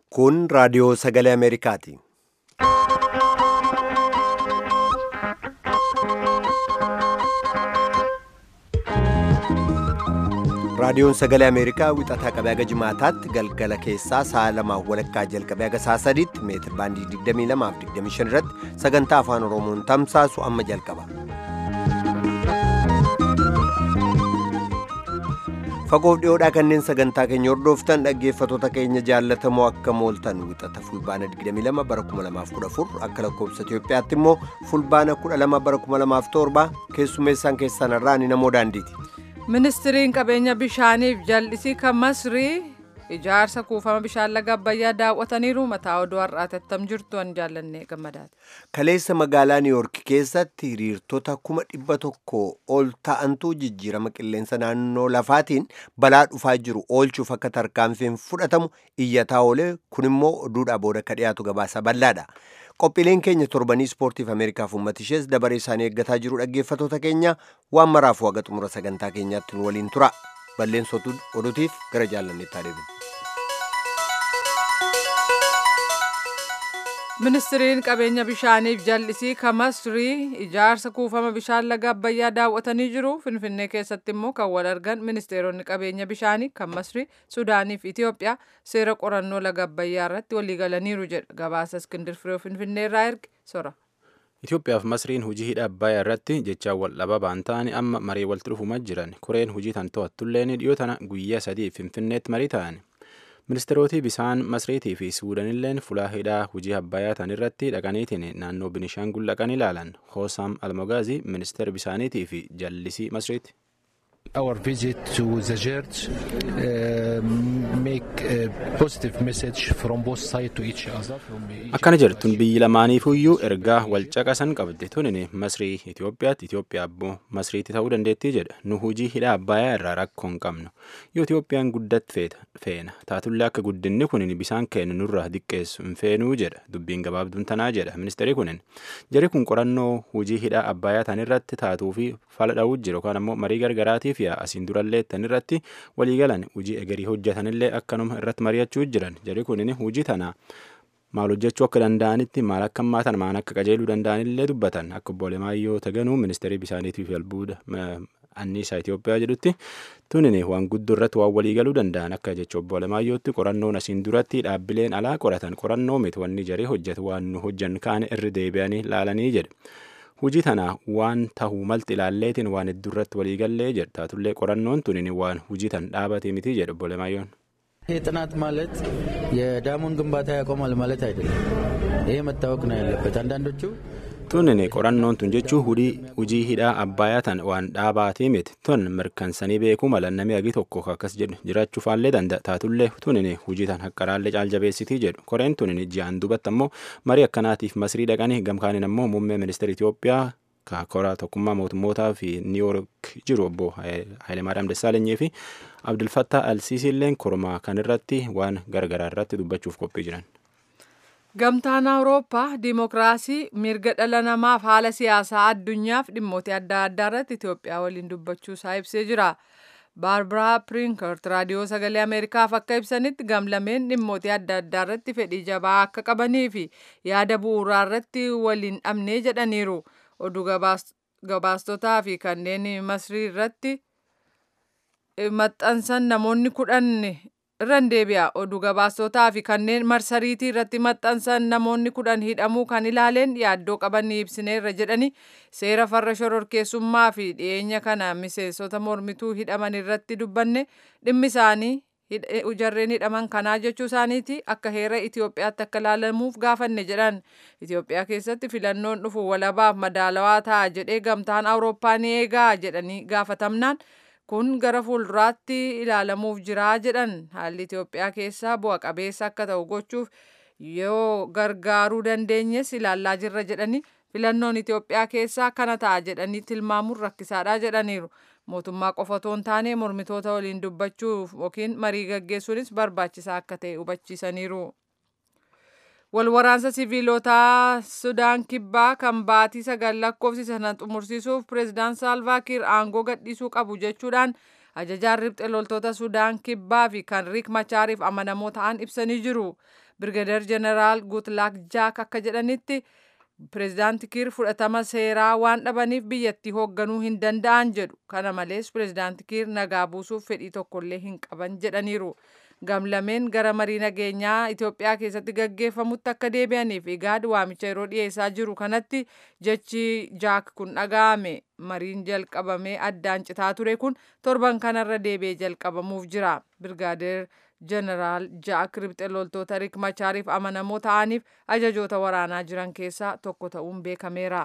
Kun raadiyoo sagalee Ameerikaati. Raadiyoon sagalee Ameerikaa wixataa qabee haga jimaataatti galgala keessaa sa'a lamaaf walakkaa jalqabee haga sa'a sadiitti meetir baandii 22 fi 25 irratti sagantaa afaan Oromoon tamsaasu amma jalqaba. Fagoof dhiyoodhaa kanneen sagantaa keenya hordoftan dhaggeeffatoota keenya jaallatamoo akka mooltan wixata fulbaana 22 bara 2014 akka lakkoofsa Itoophiyaatti immoo fulbaana 12 bara 2007 keessummeessaan keessan irraa ni namoo daandiiti. ministiriin qabeenya bishaaniif jal'isii kan masrii ijaarsa kuufama bishaan laga abbayyaa daawwataniiru mataa oduu har'aati attam jirtu an jaallannee gammadaati. Kaleessa magaalaa Niiyork keessatti hiriirtota kuma dhibba tokko ol ta'antu jijjiirama qilleensa naannoo lafaatiin balaa dhufaa jiru oolchuuf akka tarkaanfiin fudhatamu iyyataa oolee kun immoo oduudhaa booda akka dhiyaatu gabaasa bal'aadha. Qophiileen keenya torbanii ispoortiif Ameerikaaf uummata ishees dabaree isaanii eeggataa jiru dhaggeeffatoota keenya waan maraafuu haga xumura sagantaa keenyaatti nu waliin tura. Balleensootu oduutiif gara jaallanneetti adeemu. Ministiriin qabeenya bishaaniif jal'isii kan masrii ijaarsa kuufama bishaan laga abbayyaa daawwatanii jiru. Finfinnee keessatti immoo kan wal argan ministeeronni qabeenya bishaanii kan masrii, Sudaanii fi Itoophiyaa seera qorannoo laga abbayyaa irratti waliigalaniiru jedha. Gabaasa Iskindir Firee Finfinnee irraa erge sora. Itoophiyaaf Masriin hojii hidha Abbayyaa irratti jechaan wal dhababaan ta'anii amma marii walitti dhufumaa jiran. Koreen hojii tan to'attulleen dhiyoo tana guyyaa sadii Finfinneetti marii ta'an. Ministeerootii bisaan Masriitii fi Suudanilleen fulaa hidhaa hojii Abbayyaa tan irratti dhaqaniitiin naannoo Binishaangul dhaqan ilaalan. Hoosam Almogaazii ministeera bisaaniitii fi jallisii Masriiti. Our visit to the church uh, make a positive message from both sides to each other. Akkana jirtun biyyi lamaaniifuyyuu ergaa wal caqasan qabdi tunin Masrii Itoophiyaatti Itoophiyaa abbo Masriitti ta'uu dandeettii jedha. Nu hujii hidha Abbayyaa irraa rakkoo hin qabnu. Yoo Itoophiyaan guddatti feena taatullee akka guddinni kunin bisaan kennu nurraa diqqeessu hin feenuu jedha. Dubbiin gabaabduun tanaa jedha ministeerri kunin. Jari kun qorannoo hujii hidha Abbayyaa tan irratti taatuu fi fala dha'uu jiru yookaan ammoo marii gargaraatiif yaa asiin durallee tan irratti waliigalan hujii egerii hojjetanillee akkanuma irratti mari'achuu jiran jari kunin hujii tana maal hojjechuu akka danda'anitti maal akka hammaatan maal akka qajeeluu danda'anillee dubbatan akka obbo Alemaayyoo Taganuu ministeerii bisaaniitiif albuuda anniisaa Itoophiyaa jedhutti tunin waan guddoo irratti waan waliigaluu danda'an akka jecha obbo Alemaayyootti qorannoon asiin duratti dhaabbileen alaa qoratan qorannoo miti wanni jarii hojjetu waan nu hojjan kaane irri deebi'anii laalanii jedhe. hujii tana waan tahuu malti ilaalleetiin waan hedduu irratti waliigallee jedha taatullee qorannoon tunin waan hujii tan dhaabate miti jedhu obbo Alemaayoon. ይህ ጥናት ማለት የዳሙን ግንባታ ያቆማል ማለት አይደለም። ይሄ መታወቅ ነው ያለበት። አንዳንዶቹ tunin qorannoon tun jechuun hujii hidhaa abbayyaa tan waan dhaabaatii miti tun mirkansanii beekuu mala namni agi tokko akkas jedhu jiraachuufaallee danda'a taatullee tunin hujii tan haqqaraallee caaljabeessitii jedhu koreen tunin ji'aan duubatti ammoo marii akkanaatiif masrii dhaqanii gamkaaniin ammoo muummee ministeera Itoophiyaa koraa tokkummaa mootummootaa fi niiwoork jiru obbo Hayilemaariyaam Dassaalenyi fi Abdulfattaa Alsiisiilleen kormaa kan irratti waan gargaraa irratti dubbachuuf qophii jiran. Gamtaan Awurooppaa diimokiraasii mirga dhala namaaf haala siyaasaa addunyaaf dhimmoota adda addaa irratti Itoophiyaa waliin dubbachuu isaa ibsee jira. Baarbaraa Pirinkert raadiyoo sagalee Ameerikaaf akka ibsanitti gamlameen dhimmoota adda addaa irratti fedhii jabaa akka qabanii fi yaada bu'uuraa irratti waliin dhabnee jedhaniiru. Oduu gabaastotaa fi kanneen masrii irratti maxxansan namoonni kudhan irran deebi'a oduu gabaastotaa fi kanneen marsariitii irratti maxxansan namoonni kudhan hidhamuu kan ilaaleen yaaddoo qaban ni ibsineerra jedhani seera farra shororkeessummaa fi dhiyeenya kana miseensota mormituu hidhaman irratti dubbanne dhimmi isaanii jarreen hidhaman kanaa jechuu isaaniiti akka heera Itoophiyaatti akka ilaalamuuf gaafanne jedhan Itoophiyaa keessatti filannoon dhufu walabaaf madaalawaa ta'a jedhee gamtaan Awurooppaa ni eegaa jedhanii gaafatamnaan kun gara fuulduraatti ilaalamuuf jiraa jedhan haalli Itoophiyaa keessaa bu'a qabeessa akka ta'u gochuuf yoo gargaaruu dandeenyes ilaallaa jirra jedhani filannoon Itoophiyaa keessaa kana ta'a jedhanii tilmaamuun rakkisaadha jedhaniiru. Mootummaa qofa otoo hin taane mormitoota waliin dubbachuuf yookiin marii gaggeessuunis barbaachisaa akka ta'e hubachiisaniiru. Walwaraansa siviilotaa Sudaan Kibbaa kan baatii sagal lakkoofsisan xumursiisuuf pireezidaan Saalvaa Kiir aangoo gadhiisuu qabu jechuudhaan ajajaan riphxe loltoota Sudaan Kibbaa fi kan Riik Machaariif amanamoo ta'an ibsanii jiru. Birgadeer Jeneraal Gutlaak Jaak akka jedhanitti pireezidaanti Kiir fudhatama seeraa waan dhabaniif biyyattii hoogganuu hin danda'an jedhu. Kana malees pireezidaanti Kiir nagaa buusuuf fedhii tokkollee hin qaban jedhaniiru. Gamlameen gara marii nageenyaa Itoophiyaa keessatti gaggeeffamutti akka deebi'aniif igaad waamicha yeroo dhiyeessaa jiru kanatti jechi jaak kun dhaga'ame mariin jalqabamee addaan citaa ture kun torban kanarra deebi'ee jalqabamuuf jira. Birgaadeer Jeneraal Jaak riphxe loltoota Riik Machaariif amanamoo ta'aniif ajajoota waraanaa jiran keessaa tokko ta'uun beekameera.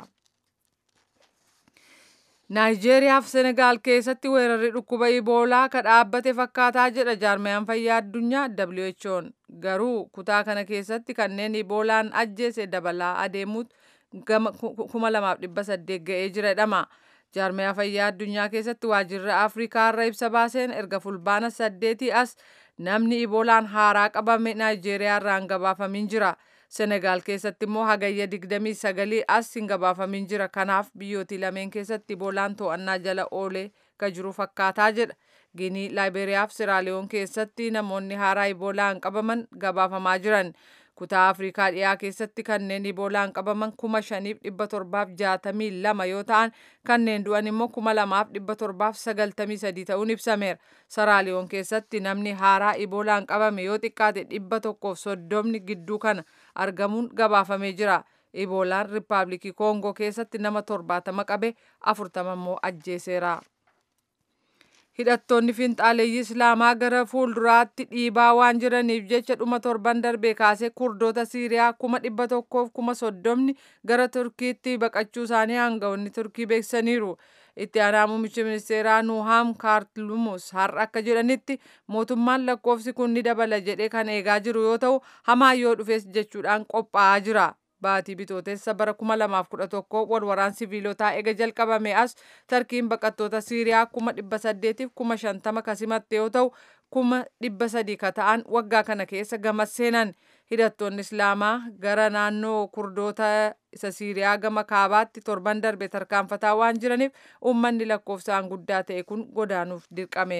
Naayijeeriyaa fi Senegaal keessatti weerarri dhukkuba Iboolaa ka dhaabbate fakkaataa jedha jaarmayaan fayyaa addunyaa WHO'n. Garuu kutaa kana keessatti kanneen Iboolaan ajjeese dabalaa adeemuutu gama 2800 ga'ee jira jedhama. Jaarmayaa fayyaa addunyaa keessatti waajjirri Afrikaa irra ibsa baaseen erga fulbaana saddeetii as namni Iboolaan haaraa qabame Naayijeeriyaa irraa hin gabaafamin jira. Senegaal keessatti immoo hagayya 29 as hin gabaafamin jira. Kanaaf biyyootii lameen keessatti Iboolaan to'annaa jala oolee ka jiru fakkaataa jedha. Ginii, Laayiberiyaa fi Siraaliyoon keessatti namoonni haaraa Iboolaan qabaman gabaafamaa jiran. Kutaa Afrikaa dhiyaa keessatti kanneen Iboolaan qabaman kuma shaniif dhibba torbaaf jaatamii lama yoo ta'an kanneen du'an immoo kuma lamaaf dhibba torbaaf sagaltamii sadii ta'uun ibsameera. Saraaliyoon keessatti namni haaraa Iboolaan qabame yoo xiqqaate dhibba tokkoof soddomni gidduu kana argamuun gabaafamee jira. Iboolaan Riippaabilikii Koongoo keessatti nama torbaatama qabe afurtama immoo ajjeeseera. Hidhattoonni finxaaleeyyii Islaamaa gara fuulduraatti dhiibaa waan jiraniif jecha dhuma torban darbee kaasee kurdoota Siiriyaa kuma dhibba tokkoof kuma soddomni gara Turkiitti baqachuu isaanii aangawoonni Turkii beeksisaniiru. Itti aanaa muummichi ministeeraa Nuhaam Kaartlumus har'a akka jedhanitti mootummaan lakkoofsi kun ni dabala jedhee kan eegaa jiru yoo ta'u hamaa yoo dhufes jechuudhaan qophaa'aa jira. Baatii bitootessa bara 2011 wal waraan siviilotaa ega jalqabame as tarkiin baqattoota Siiriyaa kuma dhibba saddeetiif kuma shantama kasimatte yoo ta'u kuma dhibba sadii ka ta'an waggaa kana keessa gamas seenan hidhattoonni Islaamaa gara naannoo kurdoota isa Siiriyaa gama kaabaatti torban darbe tarkaanfataa waan jiraniif uummanni lakkoofsaan guddaa ta'e kun godaanuuf dirqame.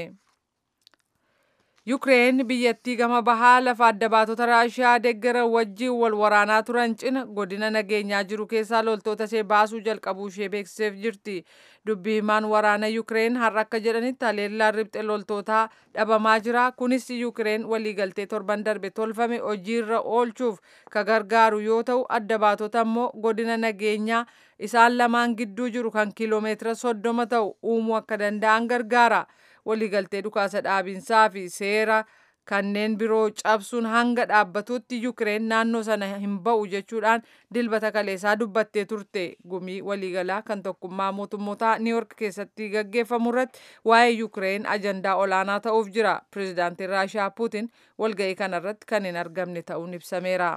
Yukireen biyyattii gama bahaa lafa adda baatota Raashiyaa deeggaran wajjin wal waraanaa turan cina godina nageenyaa jiru keessaa loltoota ishee baasuu jalqabuu ishee beeksiseef jirti. Dubbii himaan waraana Yukireen har'a akka jedhanitti haleellaan riphxe loltootaa dhabamaa jira. Kunis Yukireen waliigaltee torban darbe tolfame hojiirra oolchuuf ka gargaaru yoo ta'u adda baatota immoo godina nageenyaa isaan lamaan gidduu jiru kan kiiloomeetira soddoma ta'u uumuu akka danda'an gargaara. waliigaltee dhukaasa dhaabinsaa fi seera kanneen biroo cabsuun hanga dhaabbatutti Yukireen naannoo sana hin ba'u jechuudhaan dilbata kaleessaa dubbattee turte. Gumii waliigalaa kan tokkummaa mootummoota Niiyork keessatti gaggeeffamu irratti waa'ee Yukireen ajandaa olaanaa ta'uuf jira. Pireezidaantiin Raashiyaa Puutin walga'ii kanarratti kan hin argamne ta'uun ibsameera.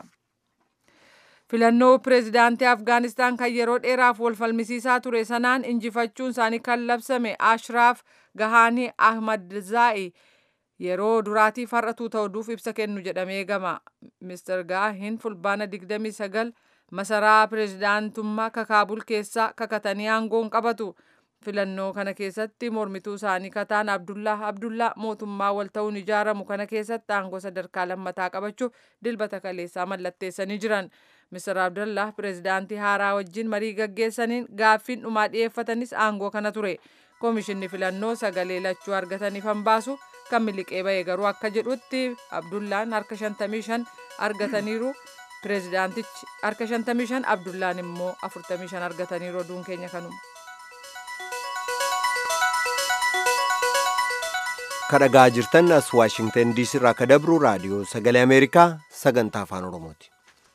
filannoo pireezidaantii afgaanistaan kan yeroo dheeraaf wal falmisiisaa ture sanaan injifachuun isaanii kan labsame ashraaf gahaanii ahmadzaa'i yeroo duraatiif har'atuu ta'uuf ibsa kennu jedhamee gama mister gaahiin fulbaana 29 masaraa pireezidaantummaa kakaabul keessaa kakatanii aangoon qabatu filannoo kana keessatti mormituu isaanii kataan abdullaa abdullaa mootummaa wal ta'uun ijaaramu kana keessatti aangoo sadarkaa lammataa qabachuuf dilbata kaleessaa mallatteessanii jiran. Mr. Abdullah pireezidaantii haaraa wajjin marii gaggeessaniin gaaffiin dhumaa dhiyeeffatanis aangoo kana ture. Koomishinni filannoo sagalee lachuu argataniif hambaasu kan miliqee ba'e garuu akka jedhutti Abdullaan harka 55 argataniiru. Pireezidaantichi harka 55 Abdullaan immoo 45 argataniiru oduun keenya kanuma. kadhagaa jirtan as waashingtan diisii irraa ka dabru raadiyoo sagalee ameerikaa sagantaa afaan oromooti.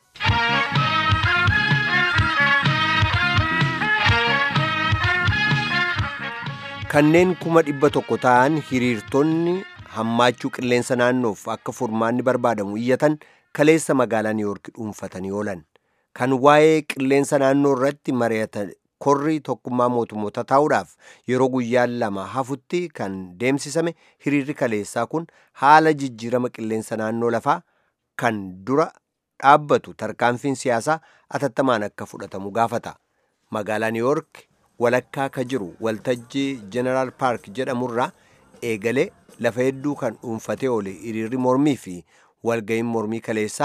kanneen kuma dhibba tokko ta'an hiriirtonni hammaachuu qilleensa naannoof akka furmaanni barbaadamu iyyatan kaleessa magaalaa niiwoorki dhuunfatanii oolan kan waa'ee qilleensa naannoo irratti mari'atan korri tokkummaa mootummoota taa'uudhaaf yeroo guyyaan lama hafutti kan deemsisame hiriirri kaleessaa kun haala jijjiirama qilleensa naannoo lafaa kan dura dhaabbatu tarkaanfiin siyaasaa atattamaan akka fudhatamu gaafata magaalaa niiwoork walakkaa ka jiru waltajjii jeneraal paark jedhamurraa eegalee lafa hedduu kan dhuunfatee oole hiriirri mormii fi walga'iin mormii kaleessaa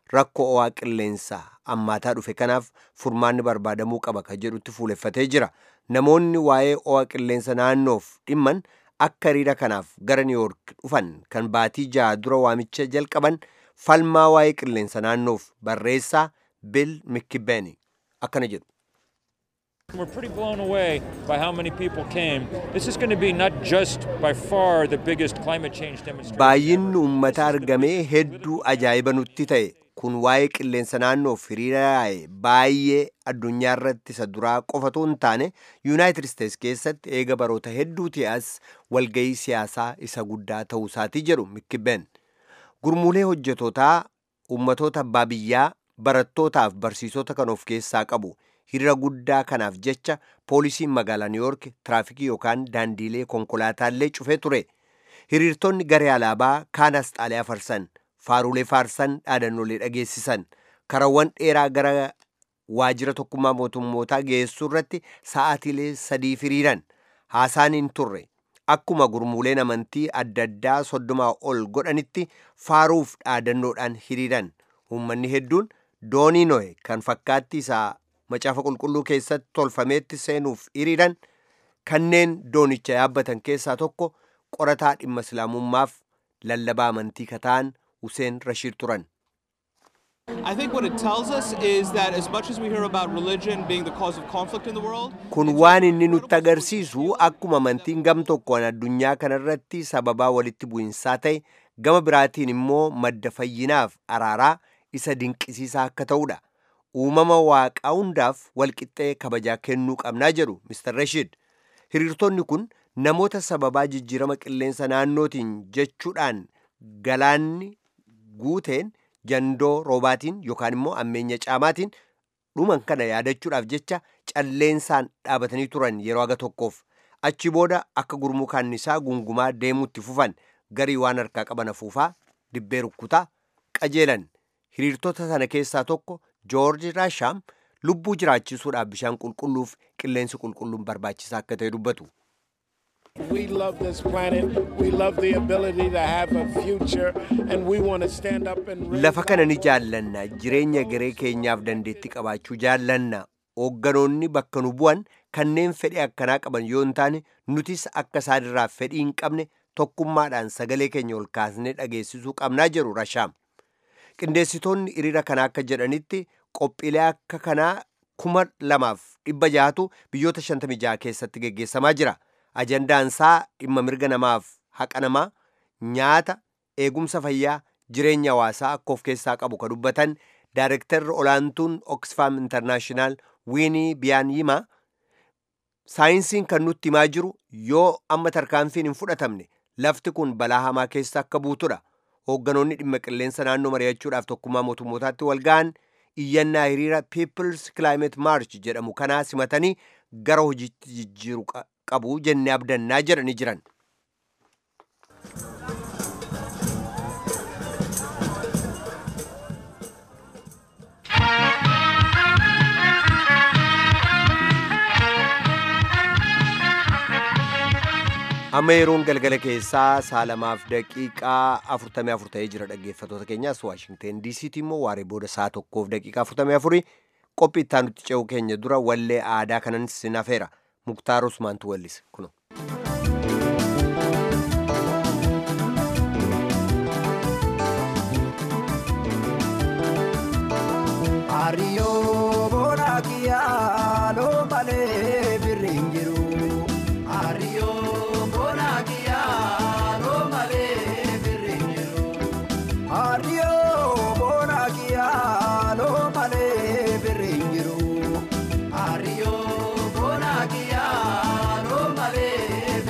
rakkoo ho'aa qilleensaa ammaataa dhufe kanaaf furmaanni barbaadamuu qaba ka jedhutti fuuleffatee jira namoonni waa'ee ho'aa qilleensa naannoof dhimman akka hiriira kanaaf gara niiwoork dhufan kan baatii ja'a dura waamicha jalqaban falmaa waa'ee qilleensa naannoof barreessaa bil mikkibeeni akkana jedhu We're pretty blown away by how many people came. This is going to be not just by far the biggest climate change demonstration. baay'inni uummata argamee hedduu ajaa'iba nutti ta'e kun waa'ee qilleensa naannoof hiriira yaa'e baay'ee addunyaa irratti isa duraa qofatu hin taane yuunaayitid isteets keessatti eega baroota hedduuti as walgayii siyaasaa isa guddaa ta'uu isaatii jedhu mikkibeen gurmuulee hojjetootaa uummatoota abbaa biyyaa barattootaaf barsiisota kan of keessaa qabu hiriira guddaa kanaaf jecha poolisiin magaalaa niiwoork tiraafikii yookaan daandiilee konkolaataallee cufee ture hiriirtonni garee alaabaa kaan asxaalee afarsan faarulee faarsan dhaadannoolee dhageessisan karawwan dheeraa gara waajjira tokkummaa mootummootaa geessuu irratti sa'aatiilee sadii hiriiran haasaan hin turre akkuma gurmuuleen amantii adda addaa soddomaa ol godhanitti faaruuf dhaadannoodhaan hiriiran uummanni hedduun doonii nohe kan fakkaatti isaa macaafa qulqulluu keessatti tolfameetti seenuuf hiriiran kanneen doonicha yaabbatan keessaa tokko qorataa dhimma islaamummaaf lallabaa amantii kataan Hussein Rashid turan. I think what it tells us is that as much as we hear about religion being the cause of conflict in the world, Kun waan inni nutti agarsiisu akkuma amantiin gam tokkoon addunyaa kanarratti sababaa walitti bu'insaa ta'e gama biraatiin immoo madda fayyinaaf araaraa isa dinqisiisaa akka ta'udha. Uumama waaqaa hundaaf walqixxee kabajaa kennuu qabnaa jedhu Mr. Rashid. Hiriirtonni kun namoota sababaa jijjiirama qilleensa naannootiin jechuudhaan galaanni guuteen jandoo roobaatiin yookaan immoo ammeenya caamaatiin dhuman kana yaadachuudhaaf jecha calleensaan dhaabatanii turan yeroo aga tokkoof achi booda akka gurmuu kaannisaa gungumaa deemuutti fufan garii waan harkaa qaban afuufaa dibbee rukkutaa qajeelan hiriirtota sana keessaa tokko joorji raashaam lubbuu jiraachisuudhaaf bishaan qulqulluuf qilleensi qulqulluun barbaachisaa akka ta'e dubbatu. We love this planet. We love the ability to have a future, and we want to stand up and raise Lafa kana ni jaallanna jireenya garee keenyaaf dandeettii qabaachuu jaallanna hoogganoonni bakka nu bu'an kanneen fedhii akkanaa qaban yoo hin taane nutis akka isaanirraa fedhii hin qabne tokkummaadhaan sagalee keenya ol kaasnee dhageessisuu qabnaa jedhu rashaam. Qindeessitoonni hiriira kanaa akka jedhanitti qophiilee akka kanaa kuma lamaaf dhibba jahatu biyyoota shantamii jaha keessatti geggeessamaa jira. Ajandaan isaa dhimma mirga namaaf haqa namaa nyaata eegumsa fayyaa jireenya hawaasaa akka of keessaa qabu ka dubbatan daayirektarri olaantuun oxfam intarnaashinaal wiinii biyaaniima saayinsiin kan nutti himaa jiru yoo amma tarkaanfiin hin fudhatamne lafti kun balaa hamaa keessa akka buutudha hoogganoonni dhimma qilleensa naannoo mari'achuudhaaf tokkummaa mootummootaatti wal ga'an iyyannaa hiriira peoples climate march jedhamu kanaa simatanii gara hojiitti jijjiiru qabu jennee abdannaa jedhanii jiran. amma yeroon galgala keessaa saalamaaf daqiiqaa afurtamii afur ta'ee jira dhaggeeffatoota keenyaas waashingteen diisiitti immoo waaree booda saa tokkoof daqiiqaa afurtamii afurii qophii itti aanutti ce'uu keenya dura wallee aadaa kanan sinafeera muktaar usmaantu wallise kuno. Ariyo bona kiya lo male birrin jiru. Ariyo bona kiya lo male birrin jiru. Ariyo bona kiya lo male birrin jiru. Ariyo bona kiya lo male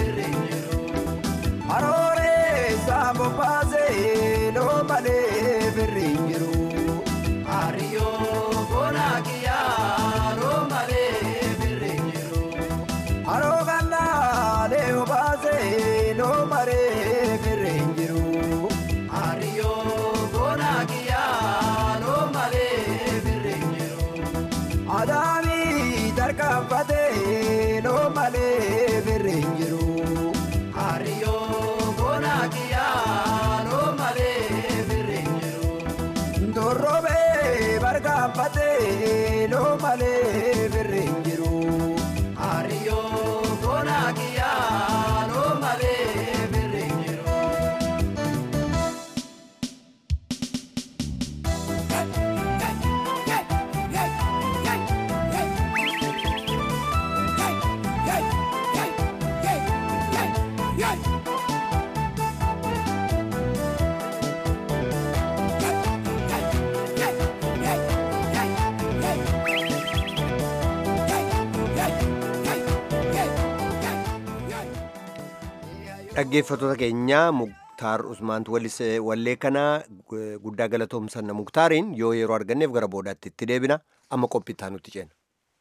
dhaggeeffattoota keenyaa muktaar usmaantu wallee kanaa guddaa galatoomsanna muktaariin yoo yeroo arganneef gara boodaatti itti deebina amma qophittaa nutti ceena.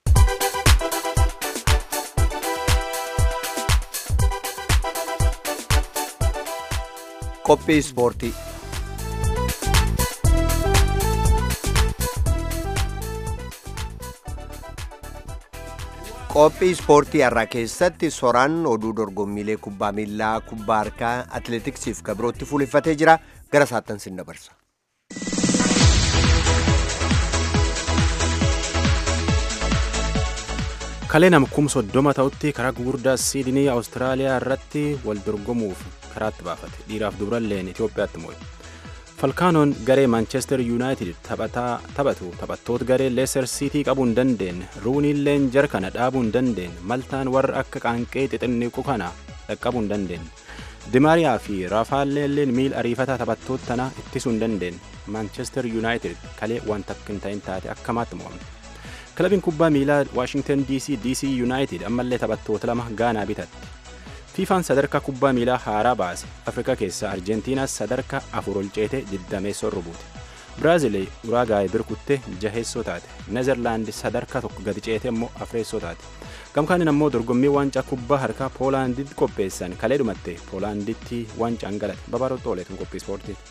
qophii ispoortii qophii ispoortii har'aa keessatti soraan oduu dorgommiilee kubbaa miilaa kubbaa harkaa atileetiksiif kabirootti fuuleffatee jira gara saattan sin dabarsa. kalee nama kum soddoma ta'utti karaa gugurdaa siidinii awustiraaliyaa irratti wal dorgomuuf karaatti baafate dhiiraaf dubralleen itiyoophiyaatti moo'e falkaanoon garee maanchestar yuunaayitid taphatu taphattoota garee leeser siitii qabuu hin dandeenye ruuniilleen jara kana dhaabuu hin dandeenye maltaan warra akka qaanqee xixinniqu kana dhaqqabuu hin dandeenye dimaariyaa fi raafaalleen miil ariifataa taphattoota tana ittisuu hin dandeenye maanchestar yuunaayitid kalee wanta akka hin ta'in taate akkamaatti mo'amte kilabiin kubbaa miilaa waashingtan dc dc yuunaayitid ammallee taphattoota lama gaanaa bitatte fiifaan sadarkaa kubbaa miilaa haaraa baase afrikaa keessaa arjentiinaas sadarkaa afur ol ceete digdameessoo rubuute biraazil uraagaay birkutte jaheessoo taate nezerlaand sadarkaa tokko gadi ceete immoo afreessoo taate gamkaanin ammoo dorgommii waancaa kubbaa harkaa poolaanditti qopheessan kalee dhumatte poolaanditti waancaan galate babaaroo xooleetin qophii ispoortiiti.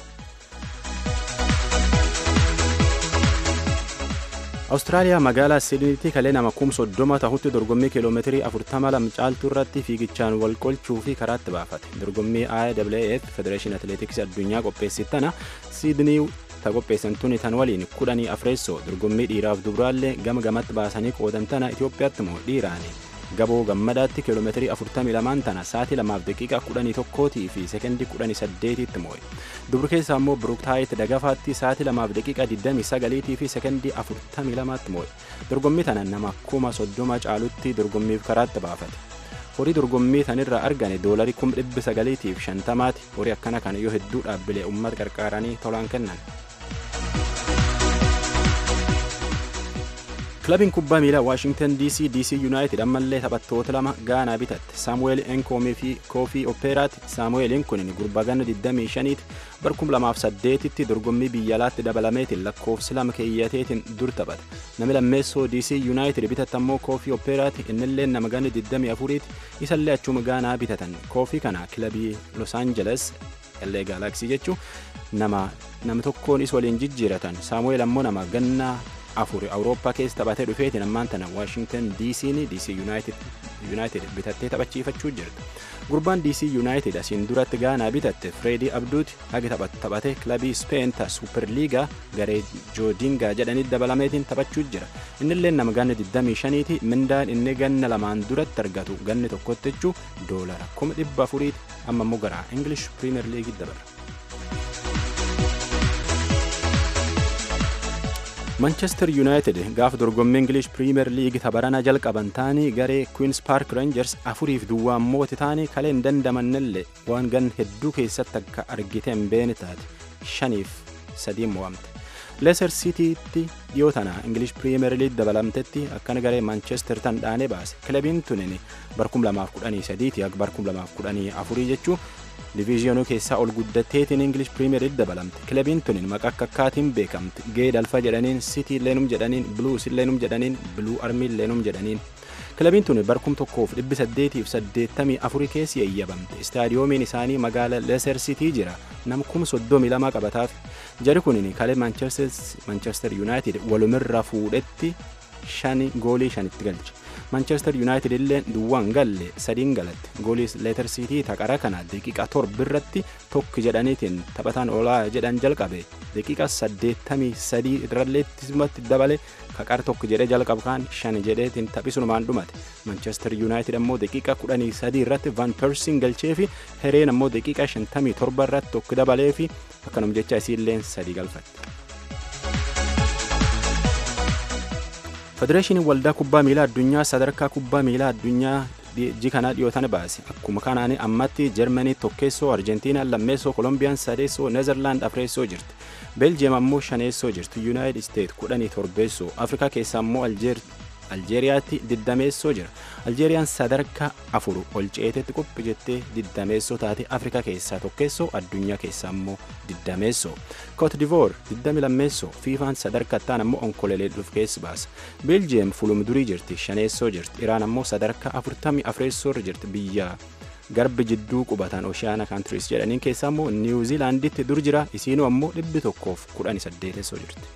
awustiraaliyaa magaalaa siidiniitti kalee nama kum soddoma tahutti dorgommii kiiloomeetirii 42 caaltuu irratti fiigichaan wal qolchuu fi karaatti baafate dorgommii IAAF federeeshin atileetiksii addunyaa qopheessittana siidinii ta qopheessan tuni tan waliin kudhanii afreessoo dorgommii dhiiraaf dubraallee gama gamatti baasanii qoodamtana Itoophiyaatti moo dhiiraani gaboo gammadaatti kiiloomeetirii 42 tana sa'aatii 2 daqiiqaa 11 fi sekendii 18tti moo'e dubri keessaa immoo biruktaayit dagafaatti sa'aatii 2 daqiiqaa 29 fi sekendii 42tti moo'e dorgommii tana nama kuma 30 caalutti dorgommiif karaatti baafate horii dorgommii tanirraa argane doolarii 950ti horii akkana kana yoo hedduu dhaabbilee uummata qarqaaranii tolaan kennan. kilabiin kubbaa miilaa waashingtan dc dc yuunaayitid ammallee taphattoota lama gaanaa bitatte saamu'eel enkoomii fi koofii opeeraati saamu'eeliin kun gurbaa ganna 25 bar 2008tti dorgommii biyya alaatti dabalameetiin lakkoofsi lama keeyyateetiin dur taphate nami lammeessoo dc yuunaayitid bitatte ammoo koofii opeeraati innillee nama ganna 24tti isallee achuma gaanaa bitatan koofii kana kilabii los aangeles LA gaalaksii jechuu nama nama tokkoon is waliin jijjiiratan saamu'eel ammoo nama ganna afur awurooppaa keessa taphatee dhufeetiin ammaan tana waashingtan dc'n dc yuunaayitid bitattee taphachiifachuu jirti gurbaan dc yuunaayitid asiin duratti gaanaa bitatte fireedii abduuti hagi taphate kilabii speen ta suuperliigaa garee joodingaa jedhanitti dabalameetiin taphachuu jira innillee nama ganna 25ti mindaan inni ganna lamaan duratti argatu ganni tokkotti jechuu doolara 400 amma immoo gara ingilish piriimer liigii dabala. manchester yuunaayitid gaafa dorgommii ingilish piriimer liigii tabarana jalqaban taanii garee kwiins paark reenjers afuriif duwwaan mooti taanii kalee hin dandamannellee waan gan hedduu keessatti akka argite hin beene taate shaniif sadiin mo'amte leeser siitiitti dhiyoo tana ingilish piriimer liigii dabalamtetti akkana garee manchester tan dhaanee baase kilabiin tunin bar 2013 ti akka bar 2014 jechuu diviizyoonuu keessaa ol guddatteetiin ingilish piriimer liigii dabalamte kilabiin tunin maqaa akka akkaatiin beekamte gee dalfa jedhaniin sitii leenum jedhaniin buluus leenum jedhaniin biluu armii leenum jedhaniin kilabiin tun bar 1884 keessi eeyyabamte istaadiyoomiin isaanii magaala leeser sitii jira nama 32 qabataaf jari kunin kalee manchester yuunaayitid walumirra fuudhetti shani goolii shanitti galche manchester yuunaayitid illee duwwaan galle sadiin galatte goolii leeter siitii taqara kana daqiiqa torba irratti tokko jedhaniitiin taphataan olaa jedhan jalqabe daqiiqa saddeettamii sadii irralleettisumatti dabale kaqar tokko jedhee jalqabu kaan shan jedheetiin taphisumaan dhumate manchester yuunaayitid ammoo daqiiqa kudhanii sadii irratti van persiin galchee fi hereen ammoo daqiiqa shantamii torba irratti tokko dabalee fi akkanum jecha isiilleen sadii galfatte. federeeshiniin waldaa kubbaa miilaa addunyaa sadarkaa kubbaa miilaa addunyaa ji kana dhiyootan baase akkuma kanaan ammatti jarmanii tokkeessoo arjentiinaan lammeessoo kolombiyaan sadeessoo neezerlaand afreessoo jirti beeljiyeem ammoo shaneessoo jirti yuunaayitid isteet kudhanii torbeessoo afrikaa keessaa ammoo aljeeriyaatti diddameessoo jira aljeeriyaan sadarkaa afur ol ceetetti qophi jettee diddameessoo taate afrikaa keessaa tokkeessoo addunyaa keessaa ammoo diddameessoo koot divoor diddami lammeessoo fiifaan sadarkaa ta'an ammoo onkolelee dhuf keessa baasa beeljiyeem fulumdurii jirti shaneessoo jirti iraan ammoo sadarkaa afurtamii afreessoorra jirti biyya garbi jidduu qubatan oshaana kaantiriis jedhaniin keessaa ammoo niwuziilaanditti dur jira isiinuu ammoo dhibbi tokkoof kudhanii saddeetessoo jirti.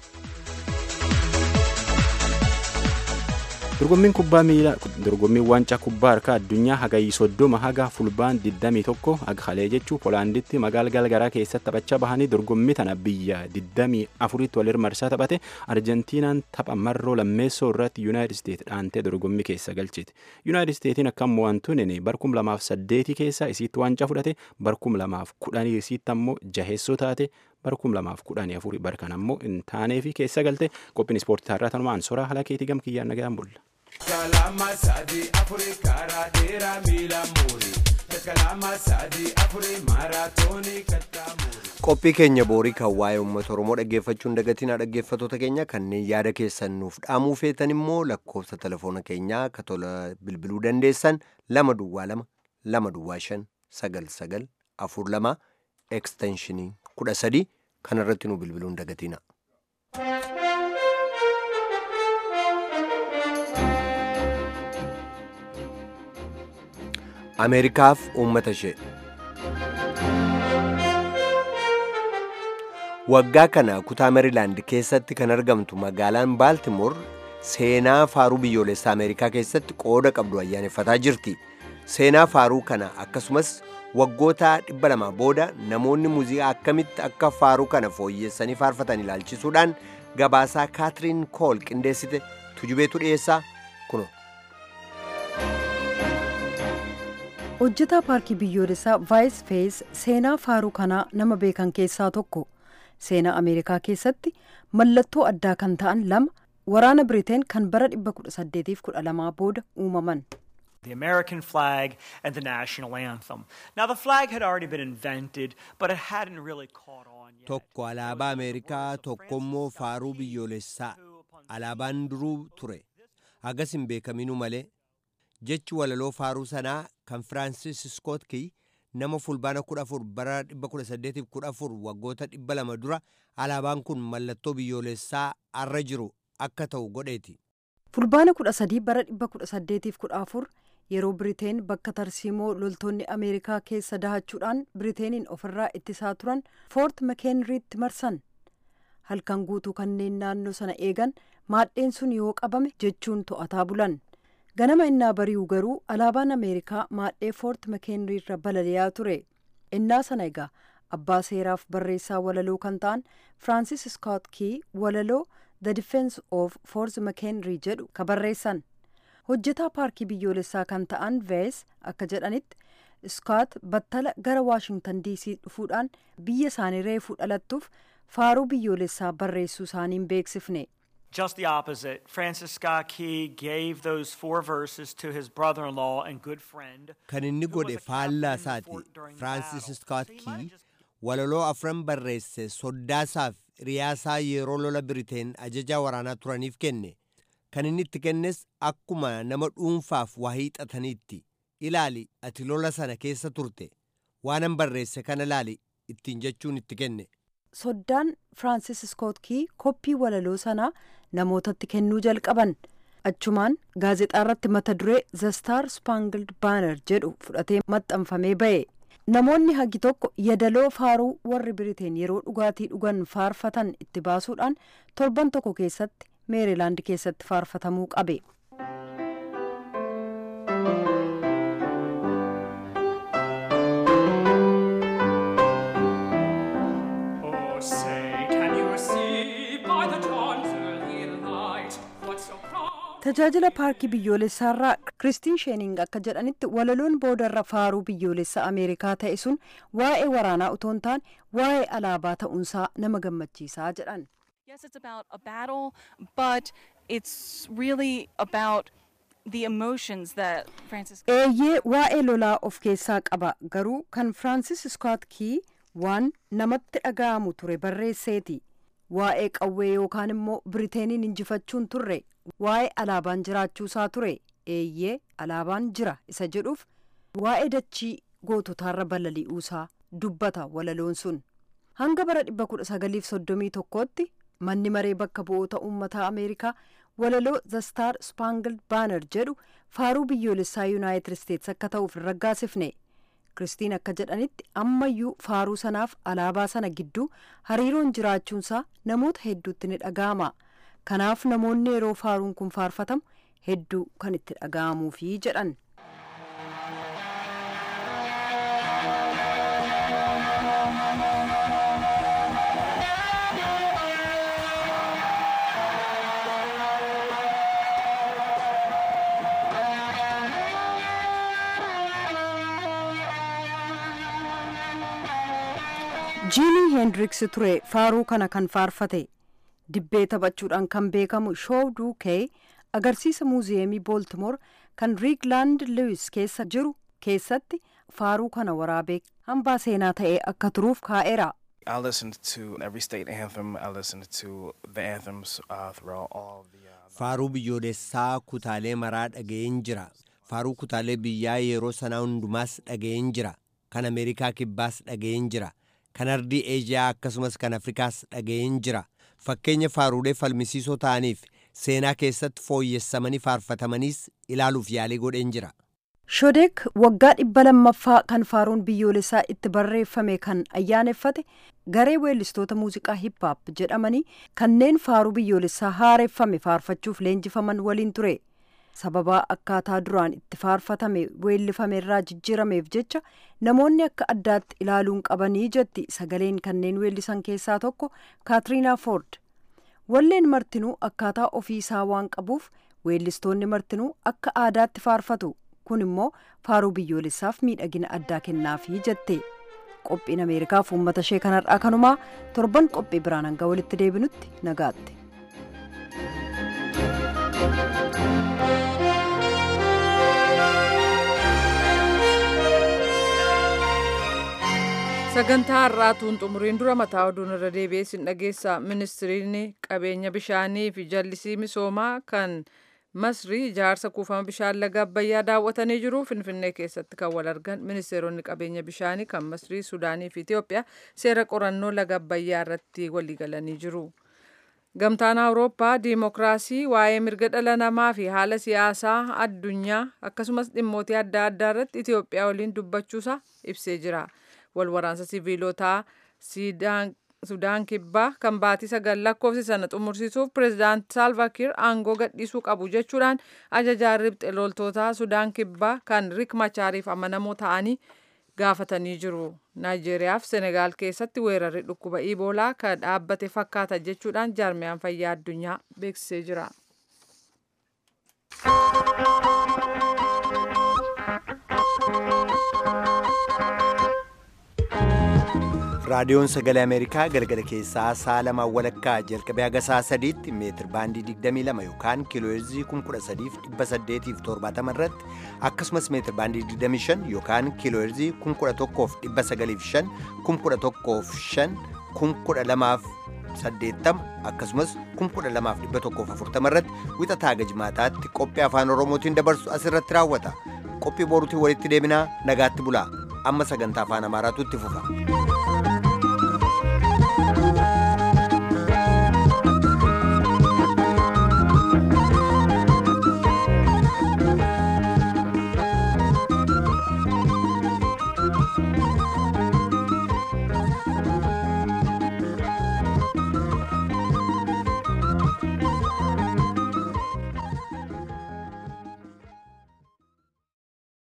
dorgommiin kubbaa miilaa dorgommiin waancaa kubbaa harkaa addunyaa hagayii soddoma haga fulbaan 21 haga halee jechuu poolaanditti magaala galgaraa keessatti taphachaa bahanii dorgommii tana biyya 24tti walir marsaa taphate arjentiinaan tapha marroo lammeessoo irratti yuunaayitid isteet dhaantee dorgommii keessa galchite yuunaayitid isteetiin akka mo'antuun barkum lamaaf saddeetii keessa isiitti waancaa fudhate barkum lamaaf kudhanii isiitti ammoo jaheessoo taate barkum lamaaf kudhanii afurii barkan ammoo hin taanee fi keessa galte qophiin ispoortii har'aa tanumaan soraa haala keetii gamkiyyaan nagaan bulla. kalama sadi afuri karaa dheeraa miila muuri kalama sadi afuri maaraatoonii kattaa muuri. qophii keenya boorii kan waa'ee uummata oromoo dhaggeeffachuun dagatinaa dhaggeeffattoota keenya kanneen yaada keessan nuuf dhaamuu feetan immoo lakkoofsa telefoona keenyaa ka tola bilbiluu dandeessan lama duwwaa lama lama duwwaa shan sagal sagal afur lama ekstenshinii kudha sadii kanarratti nu bilbiluun dagatina. ameerikaaf uummata ishee waggaa kana kutaa meerilaand keessatti kan argamtu magaalaan baaltimoor seenaa faaruu biyyoolessaa ameerikaa keessatti qooda qabdu ayyaaneffataa jirti seenaa faaruu kana akkasumas waggoota dhibba lama booda namoonni muuziqaa akkamitti akka faaruu kana fooyyessanii faarfatan ilaalchisuudhaan gabaasaa kaatiriin kool qindeessite tujubeetu dhiyeessaa kuno. hojjetaa paarkii biyyoolessaa vaayis fees seenaa faaruu kanaa nama beekan keessaa tokko seenaa ameerikaa keessatti mallattoo addaa kan ta'an lama waraana biriteen kan bara 1812 booda uumaman. The American flag and the national anthem. Now, the flag had already been invented, but it hadn't really caught on yet. Tokko alaabaa Ameerikaa tokkommoo faaruu biyyoolessaa alaabaan duruu ture. Hagas hin beekaminuu malee jechi walaloo faaruu sanaa kan Firaansis Scott Key nama fulbaana 14 bara 1814 waggoota 200 dura alaabaan kun mallattoo biyyoolessaa arra jiru akka ta'u godheeti. fulbaana 13 bara 1814 yeroo biriteen bakka tarsiimoo loltoonni ameerikaa keessa dahachuudhaan biriteeniin ofirraa ittisaa turan foort makeenriitti marsan halkan guutuu kanneen naannoo sana eegan maadheen sun yoo qabame jechuun to'ataa bulan ganama innaa bari'u garuu alaabaan ameerikaa maadhee foort makeenrii irra balali'aa ture innaa sana egaa abbaa seeraaf barreessaa walaloo kan ta'an firaansis skoot kii walaloo the defense of foort makeenrii jedhu ka barreessan hojjetaa paarkii biyyoolessaa kan ta'an vees akka jedhanitti iskoot battala gara waashingtan diisii dhufuudhaan biyya isaanii reefuu dhalattuuf faaruu biyyoolessaa barreessuu isaaniin beeksifne. Just the opposite. Francis Scott Key gave those four verses to his brother in law and good friend. Kan inni godhe faallaa isaati. Firaansis Scott Key walaloo afran barreesse soddaasaaf riyaasaa yeroo lola Biriteen ajajaa waraanaa turaniif kenne. Kan inni itti kennes akkuma nama dhuunfaaf waa hiixataniitti. Ilaali ati lola sana keessa turte. Waanan barreesse kana ilaali ittiin jechuun itti kenne. soddaan firaansis skoot kii koppii walaloo sanaa namootatti kennuu jalqaban achumaan gaazexaa irratti mata duree the star spangled banner jedhu fudhatee maxxanfamee ba'e namoonni hagi tokko yadaloo faaruu warri biriteen yeroo dhugaatii dhugan faarfatan itti baasuudhaan torban tokko keessatti meerilaand keessatti faarfatamuu qabe. tajaajila paarkii biyyoolessaarraa kiristiin sheening akka jedhanitti walaloon boodarra faaruu biyyoolessa ameerikaa ta'e sun waa'ee waraanaa utuu hin taane waa'ee alaabaa ta'uunsaa nama gammachiisaa jedhan. Yes, it's about a battle, but it's really about the emotions that Francis. eeyyee waa'ee lolaa of keessaa qaba garuu kan firaansis iskoot kii waan namatti dhaga'amu ture barreesseeti waa'ee qawwee yookaan immoo biriteeniin injifachuun turre waa'ee alaabaan jiraachuusaa ture eeyyee alaabaan jira isa jedhuuf waa'ee dachii goototaarra balali'uusaa dubbata walaloon sun hanga bara 1931tti manni maree bakka bu'oota uummataa ameerikaa walaloo the star spangled banner jedhu faaruu biyyoolessaa yuunaayitid isteets akka ta'uuf hin raggaasifne kiristiin akka jedhanitti ammayyuu faaruu sanaaf alaabaa sana gidduu hariiroon jiraachuunsaa namoota hedduutti ni dhaga'ama kanaaf namoonni yeroo faaruun kun faarfatamu hedduu kan itti dhaga'amuufi jedhan. jiimii heendiriks ture faaruu kana kan faarfate dibbee taphachuudhaan kan beekamu shoow duukee agarsiisa muuziyeemii booltimoor kan riiglaand luwis keessa jiru keessatti faaruu kana waraabee hambaa seenaa ta'ee akka turuuf kaa'eera. I listened to every state anthem. I listened to the anthems uh, throughout all the. Faaruu biyyoolessaa kutaalee maraa dhaga'een jira. Faaruu kutaalee biyyaa yeroo sanaa hundumaas dhaga'een jira. Kan Ameerikaa kibbaas dhaga'een jira. Kan ardii Eejiyaa akkasumas kan Afrikaas dhaga'een jira. Fakkeenya faaruulee falmisiisoo ta'aniif seenaa keessatti fooyyessamanii faarfatamaniis ilaaluuf yaalii godheen jira. shodeek waggaa dhibba lammaffaa kan faaruun biyyoolessaa itti barreeffame kan ayyaaneffate garee weellistoota muuziqaa hippaap jedhamanii kanneen faaruu biyyoolessaa haareeffame faarfachuuf leenjifaman waliin ture sababaa akkaataa duraan itti faarfatame weellifame irraa jijjiirameef jecha namoonni akka addaatti ilaaluun qabanii jetti sagaleen kanneen weellisan keessaa tokko kaatiriinaa foord walleen martinuu akkaataa ofiisaa waan qabuuf weellistoonni martinuu akka aadaatti faarfatu kun immoo faaruu biyyoolessaaf miidhagina addaa kennaafii jette qophiin ameerikaaf uummata ishee kanarraa kanumaa torban qophii biraan hanga walitti deebinutti nagaatti. sagantaa har'aatuun xumuriin dura mataa oduun irra deebi'ee sin dhageessa ministiriin qabeenya bishaanii fi jallisii misoomaa kan masrii ijaarsa kuufama bishaan laga abbayyaa daawwatanii jiru finfinnee keessatti kan wal argan ministeeronni qabeenya bishaanii kan masrii sudaanii fi itiyoophiyaa seera qorannoo laga abbayyaa irratti waliigalanii jiru. gamtaan awurooppaa diimokiraasii waa'ee mirga dhala namaa fi haala siyaasaa addunyaa akkasumas dhimmootii adda addaa irratti itiyoophiyaa waliin dubbachuusaa ibsee jira walwaraansa siviilotaa sudaan kibbaa kan baatii sagal lakkoofsi sana xumursiisuuf pireezidaant saalvaakiir aangoo gadhiisuu qabu jechuudhaan ajajaa ribxe loltootaa sudaan kibbaa kan rik machaariif amanamoo ta'anii gaafatanii jiru naayijeeriyaaf senegaal keessatti weerarri dhukkuba iboolaa kan dhaabbate fakkaata jechuudhaan jaarmiyaan fayyaa addunyaa beeksisee jira. raadiyoon sagalee ameerikaa galgala keessaa sa'a lamaan walakkaa jalqabee haga sa'a sadiitti meetir baandii 22 yookaan kiilooheerzii 13870 irratti akkasumas meetir baandii 25 yookaan kiilooheerzii 1195 1105 12080 akkasumas 12140 irratti wixataa gajmaataatti qophii afaan oromootiin dabarsu asirratti raawwata qophii boruutiin walitti deebinaa nagaatti bulaa amma sagantaa afaan amaaraatu itti fufa.